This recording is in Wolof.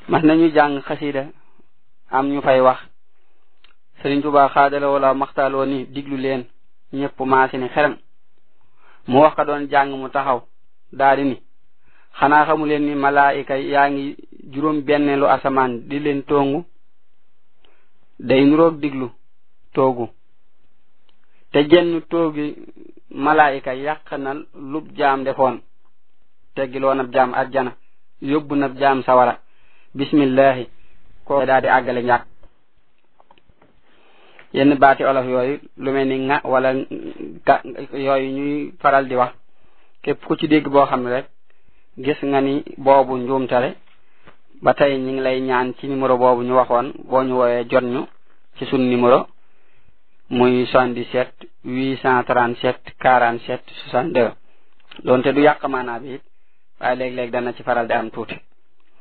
mas nañu jàng xasida am ñu fay wax Sëriñ Tuubaa xaadala wala maxtaaloo ni diglu leen ñëpp maasi ni xeram mu wax ka doon jàng mu taxaw daadi ni xanaa xamu leen ni malaayika yaa ngi juróom benneelu asamaan di leen tongu day nuroog diglu toogu te jenn toogi malaayika yàq na lub jaam defoon teggiloon ab jaam ajjana yóbbu na jaam sawara bismillahi ko daa di àggale njàkk yenn baati olof yooyu lu mel ni nga wala ga yooyu ñuy faral di wax képp ku ci dégg boo xam ne rek gis nga ni boobu njuumtale ba tey ñi ngi lay ñaan ci numéro boobu ñu waxoon boo ñu woowee jot ñu ci sun numéro muy 77 837 47 62 doonte du yàq maanaa bi it waaye léeg-léeg dana ci faral di am tuuti